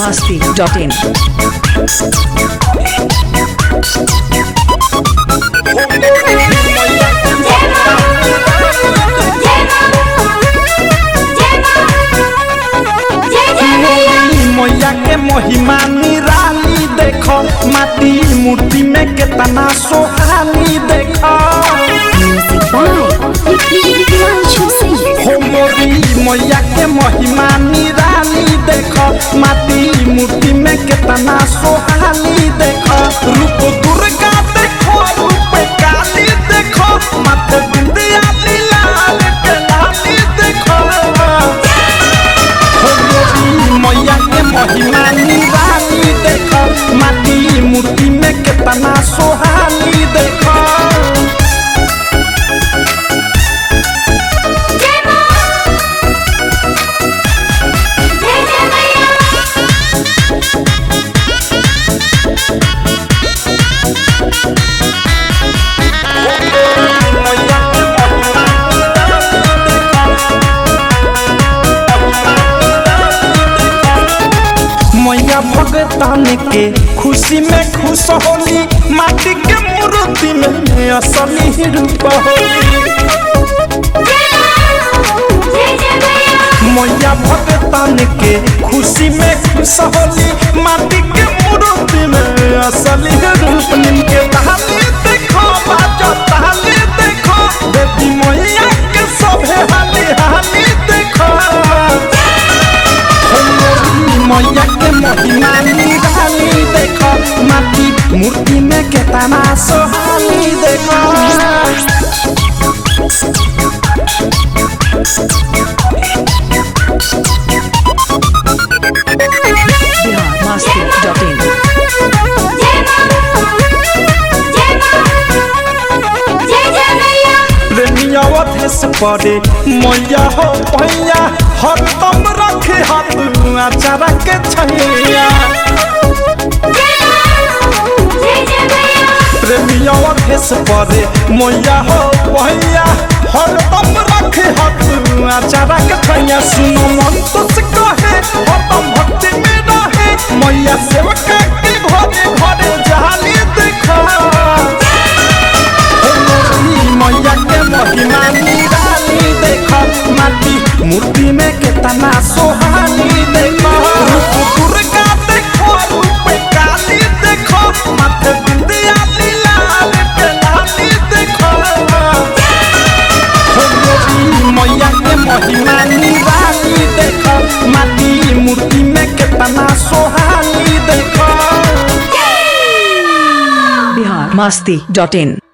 biharmasti.in मैया के महिमा निराली देखो माटी मूर्ति में केतना सोहाली देखो Music by Priyanshu Singh. हो मोरी मैया के महिमा निराली देखो माटी मूर्ति में केतना सोहाली देखो रूप दुर्गा देखो रूप काली देखो माथे बिंदिया लाल के लाली देखो हो मोरी मैया के महिमा निराली देखो माटी मूर्ति में केतना सोहाली देखो मैया भगतान के खुशी में खुश होली माटी के मूर्ति में असली रूप होली मैया भगतान के खुशी में खुश होली माटी के मूर्ति में असली रूप निमके ताली देखो बाजो ताली देखो देवी मैया के सभे हाली हाली देखो मैया के महिमा निराली देखो माटी मूर्ति में केतना सोहाली देखो biharmasti.in प्रेमिया अधेस पड़े मैया हो पैया हरदम रखे हाथ आचारा के छैया प्रेमिया अधेस पड़े मैया हो पैया हरदम रखे हाथ आचारा के छैया सुनो मन तो से कहे हरदम भक्ति में रहे मैया सेवका के घरे घरे जाली देखा मैया के महिमा निराली देखो माटी मूर्ति में केतना सोहाली देखो रूप दुर्गा देखो रूप काली देखो माथे बिंदिया लाल के लाली देखो हो मोरी मैया के महिमा निराली देखो माटी मूर्ति में केतना सोहाली देखो biharmasti.in